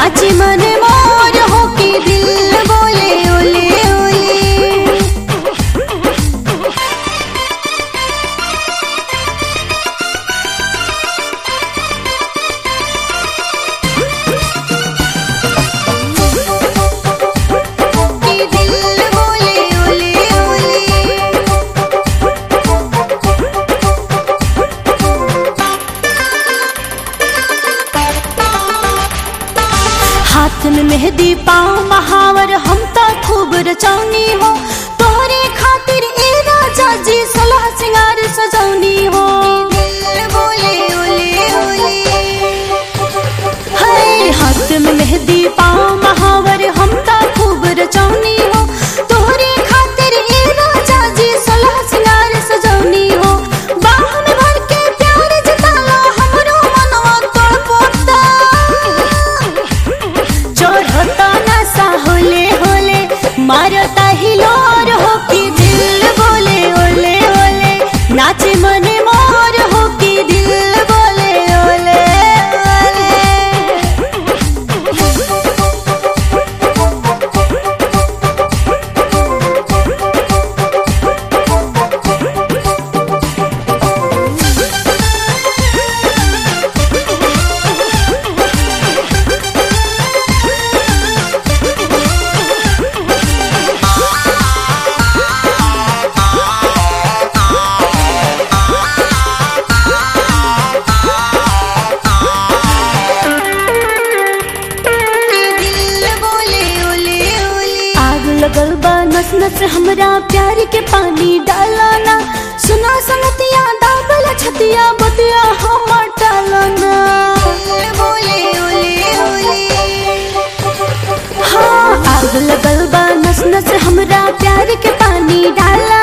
नाची मन मोर हो के दिल बोले ओले ओले के दिल बोले ओले ओले हाथ में मेहंदी पाँव महावर हम तो खूब रचौनी हो तोहरे खातिर ए राजा जी सलाह सिंगार सजौनी हो हाय हाथ में मेहंदी पाँव महावर हम तो खूब रचौनी हो तोहरे खातिर ए राजा जी सलाह सिंगार सजौनी हो बाह में भर के प्यार जताला हमरो मनवा तड़पता चढ़ता नशा होले होले मारता हिलोर हो कि दिल बोले ओले ओले नाचे मने मोर हो कि दिल बोले ओले ओले आग लगल बा नस नस हमरा प्यार के पानी डालाना सुना संगतिया दाबल छतिया बतिया हमर टालाना हाँ आग लगल बा नस नस हमरा प्यार के पानी डाला